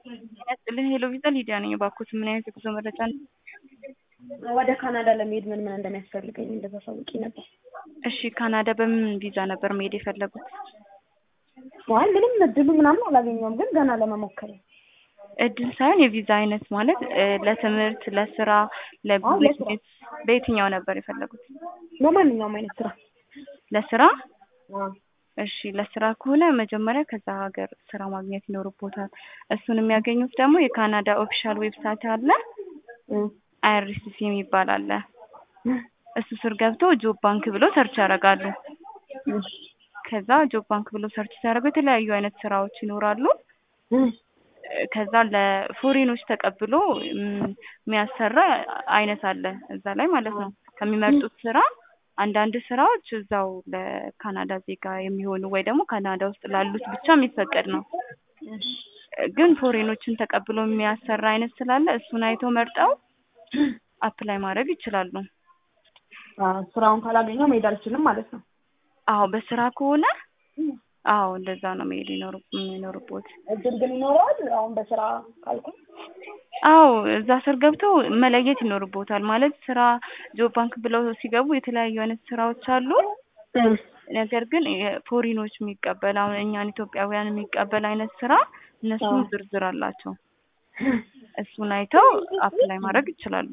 ያስጥልን ሄሎ ቪዛ ሊዲያ ነኝ። እባክዎት ምን አይነት የጉዞ መረጃ ነው? ወደ ካናዳ ለመሄድ ምን ምን እንደሚያስፈልገኝ እንደተሳውቂ ነበር። እሺ ካናዳ በምን ቪዛ ነበር መሄድ የፈለጉት? አይ ምንም እድሉ ምናምን አላገኘውም፣ ግን ገና ለመሞከር ነው። እድል ሳይሆን የቪዛ አይነት ማለት እ ለትምህርት፣ ለስራ፣ ለቢዝነስ በየትኛው ነበር የፈለጉት? በማንኛውም አይነት ስራ ለስራ አዎ። እሺ ለስራ ከሆነ መጀመሪያ ከዛ ሀገር ስራ ማግኘት ይኖርቦታል። እሱን የሚያገኙት ደግሞ የካናዳ ኦፊሻል ዌብሳይት አለ እም፣ አይአርሲሲ የሚባል አለ። እሱ ስር ገብተው ጆብ ባንክ ብለው ሰርች ያደርጋሉ። እሺ፣ ከዛ ጆብ ባንክ ብለው ሰርች ሲያደርጉ የተለያዩ አይነት ስራዎች ይኖራሉ። እም፣ ከዛ ለፎሬኖች ተቀብሎ እም፣ የሚያሰራ አይነት አለ እዛ ላይ ማለት ነው። ከሚመርጡት ስራ አንዳንድ ስራዎች እዛው ለካናዳ ዜጋ የሚሆኑ ወይ ደግሞ ካናዳ ውስጥ ላሉት ብቻ የሚፈቀድ ነው። እሺ፣ ግን ፎሬኖችን ተቀብሎ የሚያሰራ አይነት ስላለ እሱን አይተው መርጠው አፕላይ ማድረግ ይችላሉ። አዎ፣ ስራውን ካላገኘው መሄድ አልችልም ማለት ነው። አዎ በስራ ከሆነ አዎ እንደዛ ነው መሄድ ይኖር የሚኖርቦት። እድል ግን ይኖረዋል። አሁን በስራ ካልኩኝ አዎ እዛ ስር ገብተው መለየት ይኖርቦታል። ማለት ስራ ጆብ ባንክ ብለው ሲገቡ የተለያዩ አይነት ስራዎች አሉ። ነገር ግን ፎሪኖች የሚቀበል አሁን እኛን ኢትዮጵያውያን የሚቀበል አይነት ስራ እነሱም ዝርዝር አላቸው። እሱን አይተው አፕላይ ማድረግ ይችላሉ።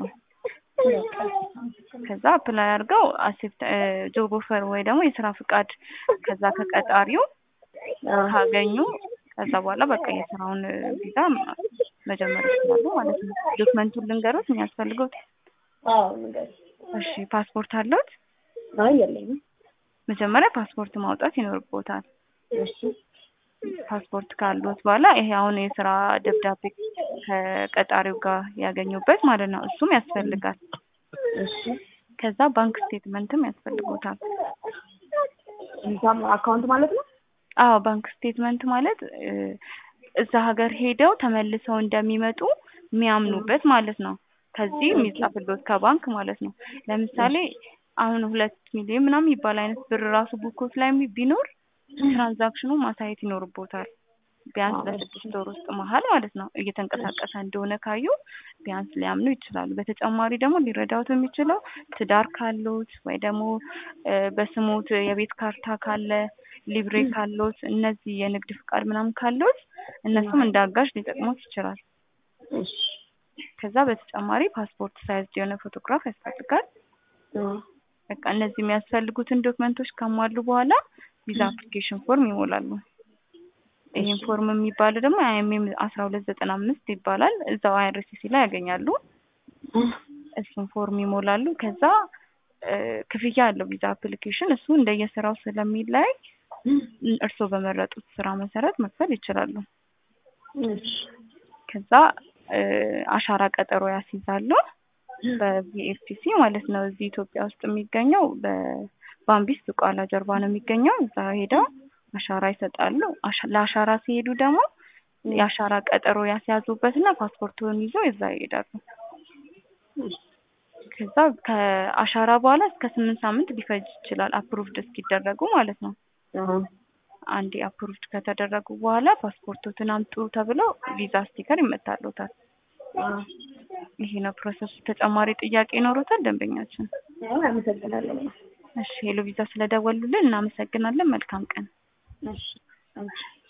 ከዛ አፕላይ አድርገው አሴፕት ጆብ ኦፈር ወይ ደግሞ የስራ ፍቃድ ከዛ ከቀጣሪው ካገኙ ከዛ በኋላ በቃ የስራውን ቪዛ መጀመር ይችላሉ ማለት ነው። ዶክመንቱን ልንገሮት የሚያስፈልገው? አዎ ንገሪኝ። እሺ ፓስፖርት አለዎት? አይ የለኝም። መጀመሪያ ፓስፖርት ማውጣት ይኖርቦታል። እሺ፣ ፓስፖርት ካሉት በኋላ ይሄ አሁን የስራ ደብዳቤ ከቀጣሪው ጋር ያገኙበት ማለት ነው። እሱም ያስፈልጋል። እሺ። ከዛ ባንክ ስቴትመንትም ያስፈልጎታል። ኢንካም አካውንት ማለት ነው? አዎ ባንክ ስቴትመንት ማለት እ እዛ ሀገር ሄደው ተመልሰው እንደሚመጡ የሚያምኑበት ማለት ነው። ከዚህ የሚጻፍሎት ከባንክ ማለት ነው። ለምሳሌ አሁን ሁለት ሚሊዮን ምናምን የሚባል አይነት ብር ራሱ ቡኮት ላይ ቢኖር ትራንዛክሽኑ ማሳየት ይኖርቦታል። ቢያንስ ለስድስት ወር ውስጥ መሀል ማለት ነው እየተንቀሳቀሰ እንደሆነ ካዩ ቢያንስ ሊያምኑ ይችላሉ። በተጨማሪ ደግሞ ሊረዳውት የሚችለው ትዳር ካሎት ወይ ደግሞ እ በስሞት የቤት ካርታ ካለ ሊብሬ ካሎት እነዚህ የንግድ ፍቃድ ምናምን ካሎት እነሱም እንደ አጋዥ ሊጠቅሙት ይችላል። እሺ። ከዛ በተጨማሪ ፓስፖርት ሳይዝ የሆነ ፎቶግራፍ ያስፈልጋል። አዎ። በቃ እነዚህ የሚያስፈልጉትን ዶክመንቶች ካሟሉ በኋላ ቪዛ አፕሊኬሽን ፎርም ይሞላሉ። ይህን ፎርም የሚባለው ደግሞ አይኤምኤም አስራ ሁለት ዘጠና አምስት ይባላል። እዛው አይአርሲሲ ላይ ያገኛሉ። እሱን ፎርም ይሞላሉ። ከዛ እ ክፍያ አለው ቪዛ አፕሊኬሽን እሱ እንደየስራው ስለሚለያይ እርስዎ በመረጡት ስራ መሰረት መክፈል ይችላሉ። እሺ። ከዛ እ አሻራ ቀጠሮ ያስይዛሉ በቪኤፍፒሲ ማለት ነው። እዚህ ኢትዮጵያ ውስጥ የሚገኘው በባምቢስ ዝቋላ ጀርባ ነው የሚገኘው። እዛ ሄደው አሻራ ይሰጣሉ። አሻ- ለአሻራ ሲሄዱ ደግሞ የአሻራ ቀጠሮ ያስያዙበትና ፓስፖርቱን ይዘው እዛ ይሄዳሉ። ከዛ ከአሻራ በኋላ እስከ ስምንት ሳምንት ሊፈጅ ይችላል አፕሩቭድ እስኪደረጉ ማለት ነው። አዎ። አንዴ አፕሩቭድ ከተደረጉ በኋላ ፓስፖርቶትን አምጡ ተብለው ቪዛ ስቲከር ይመታሉታል። አዎ። ይሄ ነው ፕሮሰሱ። ተጨማሪ ጥያቄ ይኖሩታል ደንበኛችን? አይ አመሰግናለሁ። እሺ ሄሎ ቪዛ ስለደወሉልን እናመሰግናለን። መልካም ቀን። እሺ። አንቺ